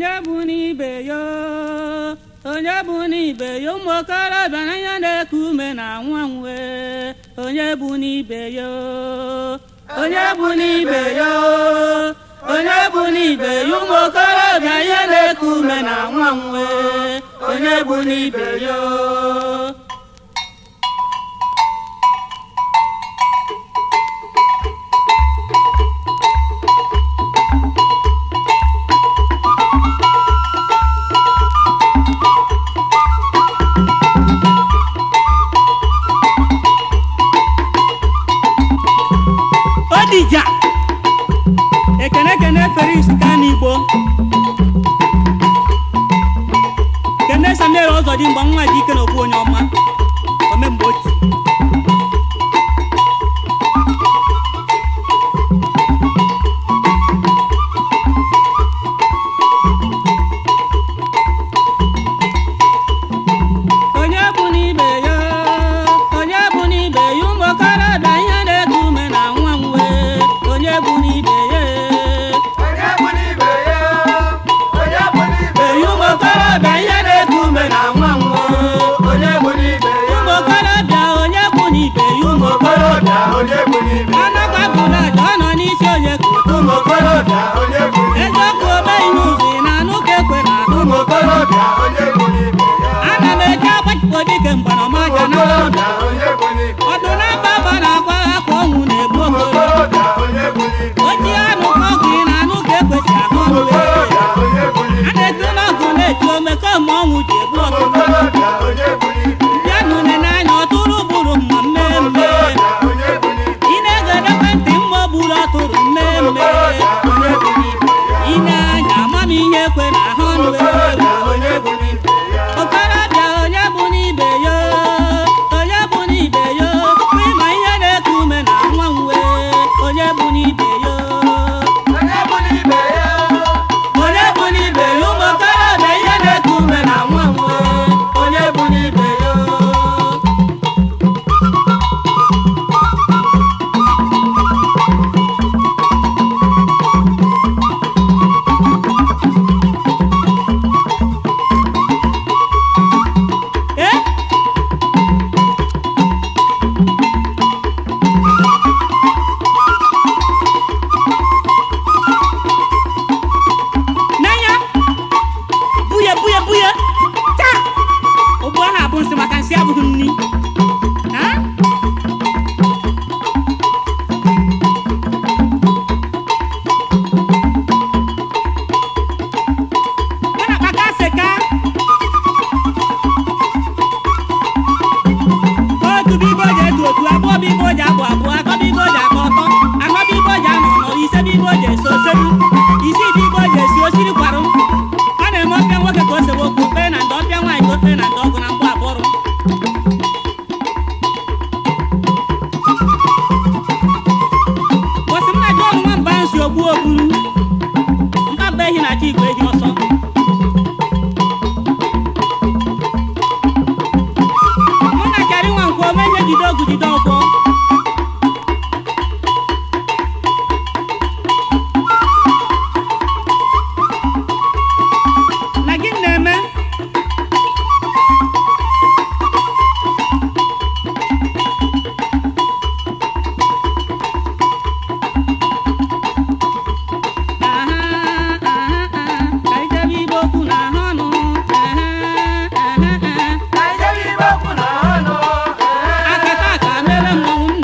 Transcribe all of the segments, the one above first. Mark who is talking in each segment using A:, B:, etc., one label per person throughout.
A: onye bụ n'ibe ya onye bụ n'ibe ya ụmụ okorobịa n'anya na-eku ume na nwa nwe onye bụ n'ibe ya onye bụ n'ibe ya onye bụ n'ibe ya ụmụ okorobịa ihe na-eku ume na nwa nwe onye bụ n'ibe ya odija ekene ekene feris kanigbo kene samuel ọzọ dị mgba nwa dị ike na okwu onye ọma omemgbe otu onye bụ n'ibe ya onye bụ n'ibe ya ụmụ okorobịa ihe na-eku ume na nwa nwe onye bụ n'ibe ya
B: Onye bụ n'ibe ya, onye bụ n'ibe
A: eyi
B: ya,
A: ụmụ okorobịa ihe na-eku ume na nwa nwe
B: onye bụ n'ibe ya,
A: ụmụ okorobịa onye bụ n'ibe ya ụmụ
B: okorobịa, onye bụ n'ibe ya,
A: anakwa bụla aja ọ nọ n'isi onye ka
B: ụmụ okorobịa, onye bụ n'ibe ya,
A: eziokwu omeghị n'ụzọ ị na-anụ ka ekwe na ahụ
B: ụmụ okorobịa, onye bụ n'ibe ya,
A: ana m eji agbachipụ dike mgbanamaja na
B: okorobịa, onye bụ n'ibe ya,
A: ọdụ na-aba aba na-akwa akwa ọnwụ na-egbu
B: ụmụ
A: okoro
B: okorobịa, onye bụ n'ibe ya,
A: oji anụ ka ọgụ ị na-anụ ka ekwesị ahụ
B: ụmụ
A: ọnụ
B: okorobịa, onye bụ
A: a
B: n'ibe ya,
A: na-eti n'ọgụ na-eti ome kemgbe ọnwụ ji egbu
B: ụmụ
A: ọtụtụ
B: okorobịa, onye bụ n'ibe ya,
A: bịa nụne n'anya ọtụrụ gburu mma mmemme
B: okorobịa, onye bụ n'ibe
A: ị na-egede ekwentị mma o gburu ọtụrụ
B: ya,
A: mmemme
B: okorobịa, onye bụ n'ibe ya,
A: ị na-anya amamihe ekwe na ahụ ọnụ
B: okorobịa, onye bụ n'ibe ya,
A: okorobịa onye bụ n'ibe ya onye bụ n'ibe ya ịma ihe na-eku ume na nwa nwe onye bụ n'ibe ya
B: onye bụ n'ibe ya,
A: onye bụ n'ibe ya ụmụ okorobịa ihe na-eku ume na nwa nwe onye bụ n'ibe ya Eh? n'anya buye buye buye taa ụgbọ ahụ abụ nsị maka nsị abụghị nni Ha? Ya na kpaka seka otu bibo ji etu otu abụọ bibo ji abụ abụọ atọ bibo ji akọ ọtọ anọ bibo ji anọ ọnọ ise bibo ji esi oselu isii bibo ji esi osiri kwarụ ọ na-eme ọpịa nwoke ka o sewe okwu okpere na ndị ọpịa nwaanyị ka okpere na ndị ọgụ na mkpụ abụrụ bọsị m na ji ọnụ nwamba ahụ si ogbu ogburu mkpamba ehi na chi igwe ehi ọsọ mụ na chara nwa nkwo ome ihe jide ọgụ jide ọgbọ na gị na-eme Aha, aha, aha, ka anyị jebe igbo okwu na ahụ ọnụ Aha, aha, aha.
B: ka anyị jebe ibe okwu na ọnụ, ee.
A: akata aka mere mmọnwụ m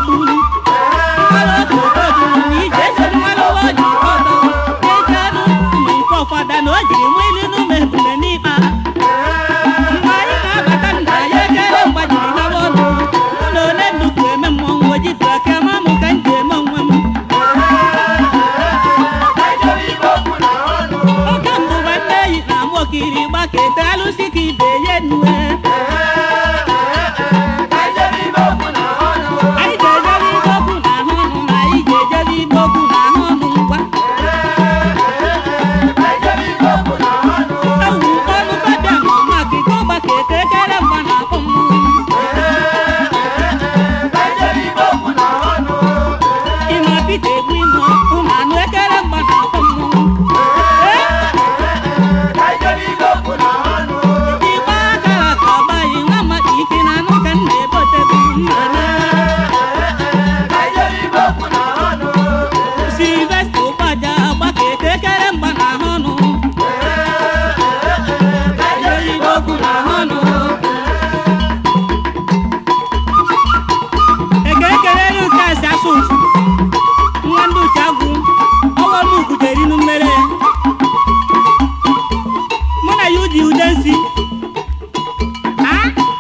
A: gburu mmanụ otu ojuru na ije esoro mmanụ ụwa ji ọdọ eji anụ ụmụ nke ọfada na o jiri nwa ilu n'ume ebule n'ikpa mgbe anyị na-abata nna ya ekele mgbajiri gawa ọnụ ụlọ ole nnukwu eme mmọnwụ ojitụ aka ma mụ ka m ji eme onwe m oke mbụba nne eyi na ama okiri gbakete alụsị ka ibe ye nue anyị ga-ejebe ibe okwu na ahụ ọnụ na anyị ga-ejebe ibe okwu na ahụ ọnụ ngwa ewu ọnụ babịa ma ọma kike ọgbakete ekele mgba na akpọ mmụọ ịma pita egbu ime ụmụ anụ ekele mgba na akpọ mmụọ igbe aka ka ọgbaghị nwa maka ike na anụ ka m na-ebotebu mma na silvesta ụkpaja gbakete ekele mgba na ahụ ọnụ ejelibe okwu na ahụ ọnụ eke ekelere nke asị asụ mfu nwa ndị uche agwụ ọwa m ugwudere inu mmere mụ na ya ụdị ude nsi Ha?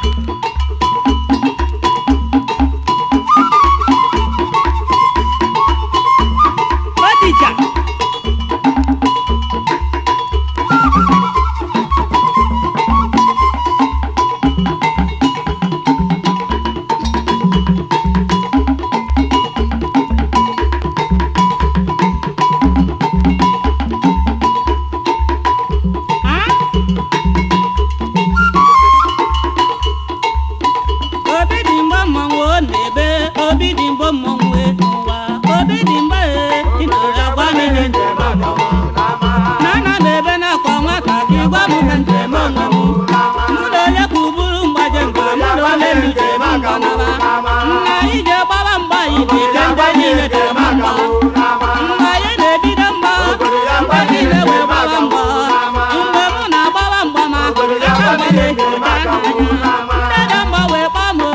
A: Odija Ha? obi dị mgbe mmanwụ ọ na-ebe obi dị mgbe mmanwụ e n'ụwa obi dị mgbe e ị nọrọ agwa m ihe njem na ana m ebe na-akwa nwata gị gwa m ka njem onwe m mụ na onye ka ụbụrụ mgbaje mgba mụ na onye m njem mgbanaba nna anyị ji gbawa mgba anyị dị ka ndị niile jem mgba mgbe anyị na-ebido mgba ndị niile wee gbawa mgba mgbe mụ na-agbawa mgba ma aka mgba na-eji gaa n'anya ndị dị mgba wee gbaa m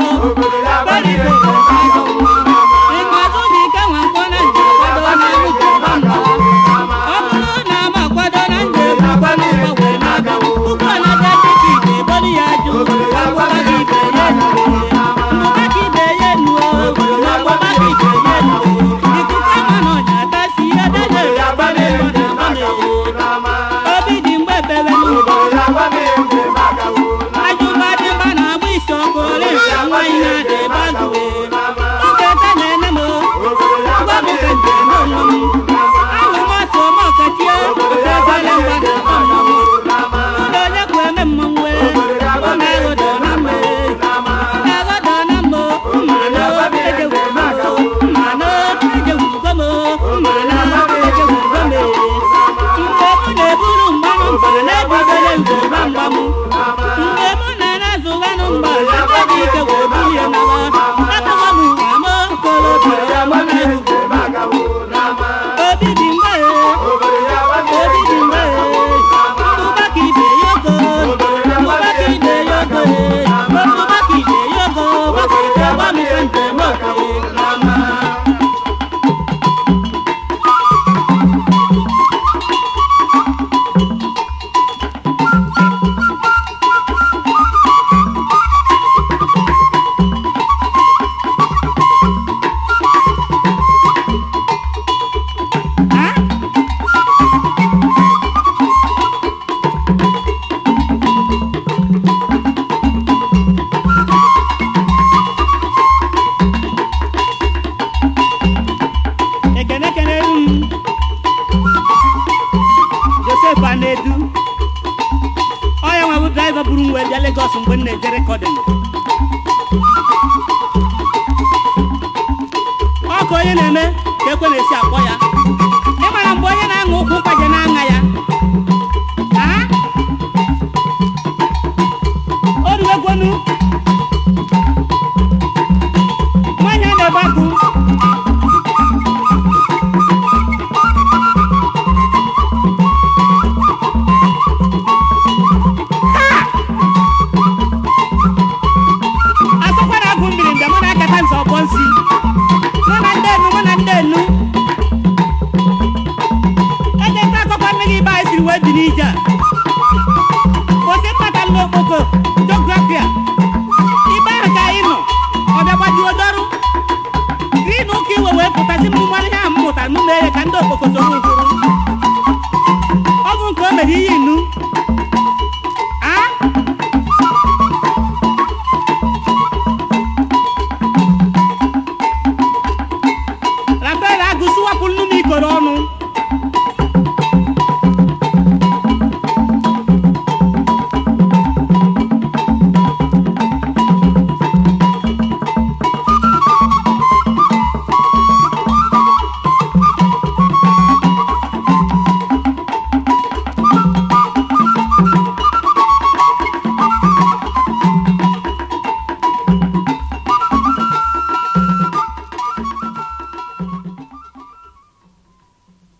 A: ịmazụ dị ike nwa nkwọ na njem kwado na njem mgba ọ bụrụ na m akwado na njem akwa n'ụgbọ wee na-aga ụgbọ na-aga tikiti ebolu ya jụ agwụba gị ibe ya nue mmụba ka ibe ya nuo na agwụba ka ibe ya nuo ikuku ama na ọnya atasi edede agbame na agbame obi dị mgbe bebe n'ụgbọ ajụba dị mba na-agba isi ọkụ ole nke nwaanyị na-ada ebe agụwe oge ete na-ene m gwa m ka njem onwe m ahụ m ọsọ m ọkachie okegole mgba na akpọ mmọnwụ ụlọ onye kwu eme mmọnwụ ọ na-aghọdọ na mme na-aghọdọ na mmo mma na ejewugo m mma na ejewugo m mma na ejewugo m mgbe mụ na-eburu mgbanụ mba na-ebidole nzọba mgba m mgbe mụ na-anazụwanụ mgba na ndị ike wee buru ya nawa atụwa m ama okorobịa ya mụ na-ehugo obi dị mgbe obi dị mgbe mbụba ka ibe ya ogo mbụba ka ibe ya ogo mbụba ka ibe ya ogo gbakọrịta gwa m ka njem oke n'ama Ha? ekene kenere m josef anedu ọya nwa bụ draiva buru m wee bịa legos mgbe m na-eje rekọdịn ọ ka onye na-eme ka ekwe na-esi akpọ ya ịmara mgbe onye na-aṅụ ụkwụ mkpaje na-aṅa ya Ha? o ruwegwonu nwaanyị a na-ebe agụ asọkwa na agụ mmiri mgbe mụ na-akata nzọ ọgbọ nsi n'ije a osi kpatalụ n'okpoko jografia ibe ahụ ka anyị nọ ọbịa gbajuo dọrụ ri na ụka iwe wee pụtasị m mmanụ ihe a m mụtara m mee ya ka ndị okpoko soro ụkwụrụ ọ bụ nke o mere ihe inu